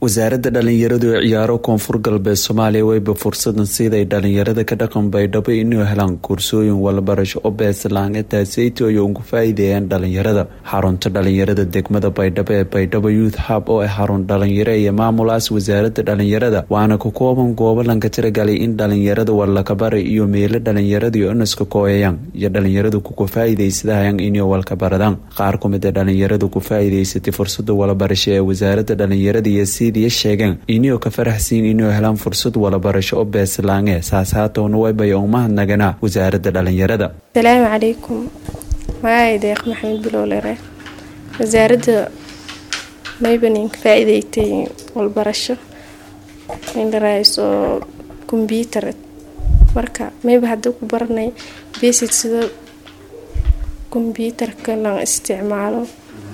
wasaaradda dhalinyaradu ee ciyaaro koonfur galbeed soomaaliya weyba fursadan siiday dhalinyarada ka dhaqan baydhabo inuu helaan koorsooyin walbarasho oo beeslaan ee taaseyto ay ugu faa-iideeyaan dhalinyarada xarunta dhalinyarada degmada baydhabo ee baydhabo youth hub oo ah xarun dhalinyaro iyo maamulaas wasaaradda dhalinyarada waana ka kooban goobo lanka tiragalay in dhalinyarada walakabara iyo meelo dhalinyaradu inaska kooyayaan iyo dhalinyaradu kuka faa-iideysadahayaan inay walkabaradaan qaar kumid a dhalinyaradu ku faa-iideysatay fursada walabarasho ee wasaaradda dhalinyarada iyo sidii sheegeen inuu ka faraxsiin inuu helaan fursad walabarasho oo beeslaange saas haatowna waybay umahadnaganaa wasaaradda dhalinyarada asalaamu calaykum magacay deeq maxamed bilowlere wasaaradda maybaninka faa-iideystay walbarasho indharaayso kombyuutar marka mayba haddii ku baranay basic sida kombyuutarka lan isticmaalo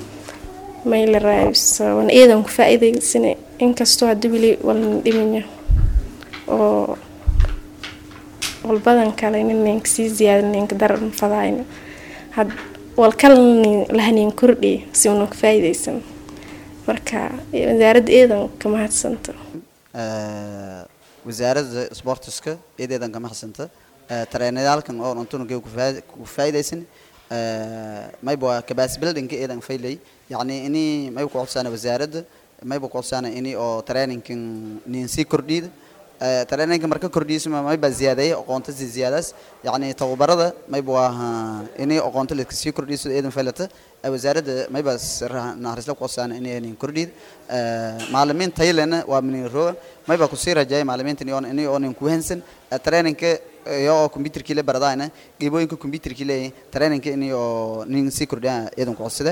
maylaraaso wana iyadan ku faa-iideysana inkastoo hadii weli walna dhimanya oo walbadan kale ninanka sii ziyaadaninka daran fadaayna walkalani lahanin kordhi si una ka faa-iideysan marka wasaaradda iyadan ka mahadsanta wasaaradda sportiska iyadeedan ka mahadsanta tareenayaalkan oo untunugay ku faa-iideysan mayba capacity buildingka iyadan faylay yacni ini mayba ku codsaana wasaaradda mayba ku codsaana ini oo trainingkan nin sii kordhiyda traininka marka kordhiyisma mayba ziyaadeeya aqoonta si ziyaadaas yacni tababarada mayba waa ini aqoonta la sii kordhiyiso iyadan faylata wasaaradda mayba nahrisla ku codsaana ini nin kordhiyda macalimiin tayalena waa minin roga mayba kusii rajaaya macalimiintan iyoon ini oo nin kuhansan traininka iyo oo computerkii la baradaayna geebooyinka computerkii leeyahay traininka ini oo nin sii kordhiya iyadan ku codsada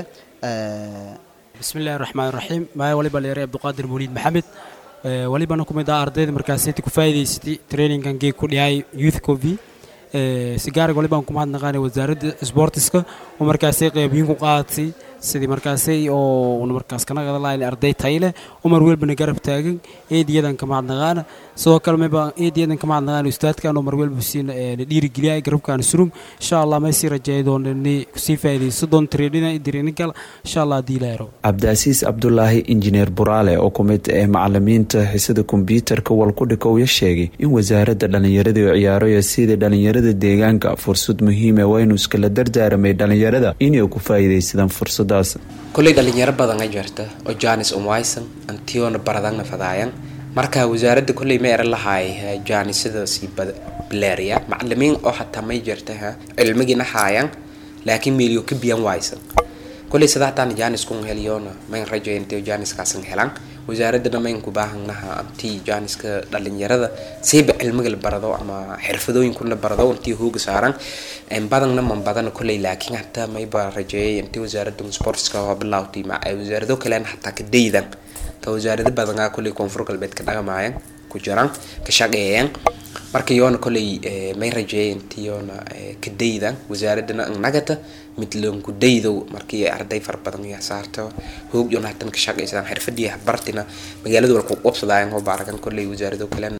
bismi illahi raxmaan raxiim maaya waliba leeray abduqaadir mawliid maxamed walibana ku mid ah ardayda markaaseti ku faa'iidaysatay traininkan geeg ku dhihay youth covi sigaarig walibaan ku mahadnaqaanay wasaaradda sportiska oo markaasay qeybiyin ku qaadatay sidii markaasay oo markaas kana qadalayn arday tayle umar welbana garab taagan eediyadan ka mahadnaqaana sidoo kale mayba eediyadan ka mahadnaqaana ustaadkan umar welba siina la dhiirigeliyay garabkan surum insha allah may sii rajeeya doonani kusii faa'iidayso doon traininga trainingal insha allah haddii la helo cabdiasiis cabdulaahi injineer buraale oo ku mid ah macalimiinta xisada kombyuutarka walkudhikowya sheegay in wasaaradda dhalinyarada oo ciyaarayo sida dhalinyarada deegaanka fursad muhiima waynu iskala dardaaramay dhalinyarada inay ku faa'iidaysadaan fursad kolley dhalinyaro badan a jirta oo janis umwaysan antiona baradana fadaayan marka wasaaradda kolley ma eran lahaay janisadaasi baleeriya macalimiin oo hataa may jirta cilmigiina haayan laakiin meeliyo ka biyan waysan kolley sadaxtaan janiskun heliyoona mayn rajayntayo janiskaasan helan wasaaradana mayn ku baahanaha antii janiska dhalinyarada siiba cilmiga la barado ama xirfadooyinkuna barado intii hooga saaran badanna man badana kolley laakiin hataa mayba rajeeyay intii wasaaradda sportska waa bilaawtay wasaarado kalen hataa ka daydan ka wasaarado badanaa kolley koonfur galbeed ka dhaqamayan ku jiraan ka shaqeeyaan marka yoona kolley may rajeeyay intii yoona ka daydan wasaaradana nagata midlanku daydow markii arday fara badan iyo saarto hoog yoona hatan ka shaqeysadaan xirfadii bartina magaalada walku qabsadaayan oo baaragan kolley wasaarado kalen